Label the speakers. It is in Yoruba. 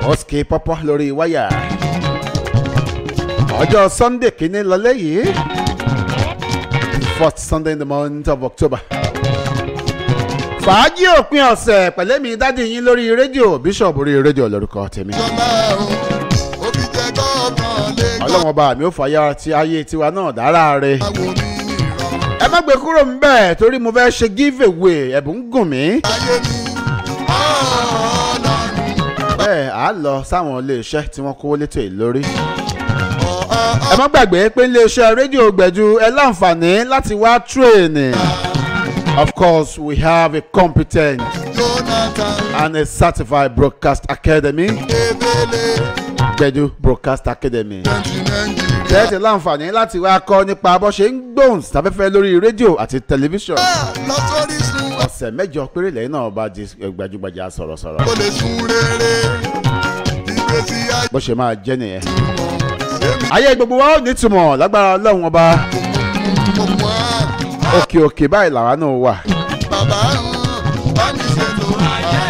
Speaker 1: Oski pọ́pọ́ lórí wáyà ọjọ́ Sunday kìíní lọlé yìí fourth Sunday in the month of October fàájì òpin ọ̀sẹ̀ pẹ̀lẹ́ mi dádì yín lórí rédíò Bishop orí rédíò lórúkọ tèmi ọlọ́wọ́n bá mi ò fàyà ti ayé tiwa náà dára rẹ̀ ẹ má gbé kúrò ń bẹ̀ torí mo fẹ́ ṣe give away ẹ̀bùn ń gùn mí. bẹ́ẹ̀ á lọ sáwọn iléeṣẹ́ tí wọ́n kówó létò yìí lórí. ẹ má gbàgbé pé iléeṣẹ́ rédíò gbẹ̀jú ẹ láǹfààní láti wá tírèènì. Of course, we have a competent and a certified broadcast academy. Gbẹ̀jú Broadcast Academy. Tẹ́tí láǹfààní láti wá kọ́ nípa bó ṣe ń gbóhùn sáfẹ́fẹ́ lórí rédíò àti tẹlifíṣọ̀n. Ọ̀sẹ̀ mẹ́jọ péré lẹ́yìn náà bá di gbajúgbajà sọ̀rọ̀sọ̀rọ̀.
Speaker 2: kò lè sun rere ìgbésí ayé
Speaker 1: Bó ṣe máa jẹ́ nìyẹn. Ayé gbogbo wa ó nítumọ̀ lágbára Ọlọ́run ọba.
Speaker 2: ọmọ
Speaker 1: Òkè òkè báyìí làwa náà wà.
Speaker 2: bàbá bá mi ṣètò